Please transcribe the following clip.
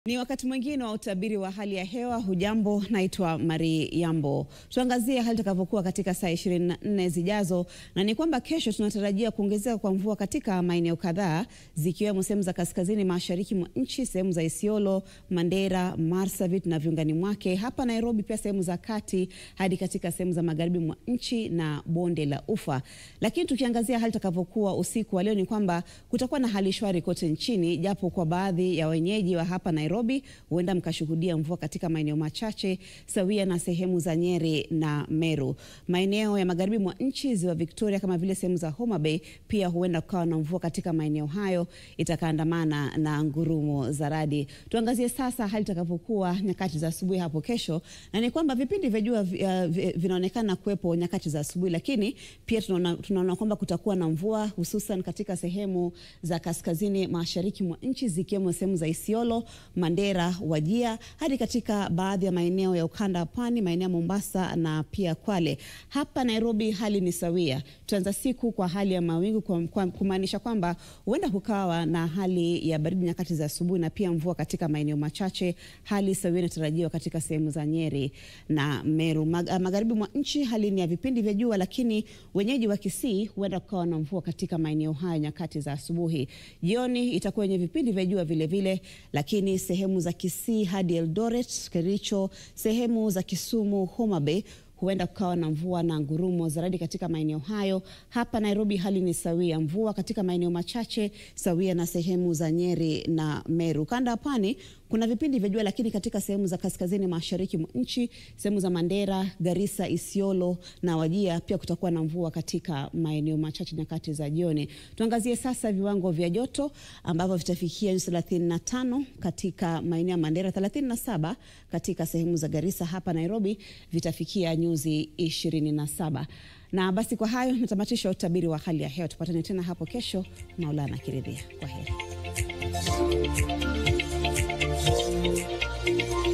Ni wakati mwingine wa utabiri wa hali ya hewa. Hujambo, naitwa Mari Yambo. Tuangazie hali itakavyokuwa katika saa 24 zijazo, na ni kwamba kesho tunatarajia kuongezeka kwa mvua katika maeneo kadhaa zikiwemo sehemu za kaskazini mashariki mwa nchi, sehemu za Isiolo, Mandera, Marsabit na viungani mwake, hapa Nairobi, pia sehemu za kati hadi katika sehemu za magharibi mwa nchi na bonde la Ufa. Lakini tukiangazia hali itakavyokuwa usiku wa leo, ni kwamba kutakuwa na hali shwari kote nchini, japo kwa baadhi ya wenyeji wa hapa Nairobi huenda mkashuhudia mvua katika maeneo machache sawia na sehemu za Nyeri na Meru. Maeneo ya magharibi mwa nchi, ziwa Victoria, kama vile sehemu za Homa Bay, pia huenda kukawa na mvua katika maeneo hayo itakaandamana na ngurumo za radi. Tuangazie sasa hali itakavyokuwa nyakati za asubuhi hapo kesho, na ni kwamba vipindi vya jua uh, vinaonekana kuwepo nyakati za asubuhi, lakini pia tunaona, tunaona kwamba kutakuwa na mvua hususan katika sehemu za kaskazini mashariki mwa nchi zikiwemo sehemu za Isiolo, Mandera, Wajia hadi katika baadhi ya maeneo ya ukanda wa pwani, maeneo ya Mombasa na pia Kwale. Hapa Nairobi hali ni sawia. Tutaanza siku kwa hali ya mawingu, kumaanisha kwamba huenda kukawa na hali ya baridi nyakati za asubuhi na pia mvua katika maeneo machache. Hali sawia inatarajiwa katika sehemu za Nyeri na Meru. Mag magharibi mwa nchi hali ni ya vipindi vya jua, lakini wenyeji wa Kisii huenda kukawa na mvua katika maeneo haya nyakati za asubuhi. Jioni itakuwa yenye vipindi vya jua vile vile, lakini sehemu za Kisii hadi Eldoret, Kericho, sehemu za Kisumu, Homa Bay huenda kukawa na mvua na ngurumo za radi katika maeneo hayo. Hapa Nairobi hali ni sawia, mvua katika maeneo machache sawia na sehemu za Nyeri na Meru. Kanda ya pwani kuna vipindi vya jua, lakini katika sehemu za kaskazini mashariki mwa nchi, sehemu za Mandera, Garissa, Isiolo na Wajia pia kutakuwa na mvua katika maeneo machache nyakati za jioni. Tuangazie sasa viwango vya joto ambavyo vitafikia nyuzi 35 katika maeneo ya Mandera, 37 katika sehemu za Garissa. Hapa Nairobi vitafikia nyuzi 27. Na basi kwa hayo natamatisha utabiri wa hali ya hewa. Tupatane tena hapo kesho, Maulana akiridhia. Kwa heri.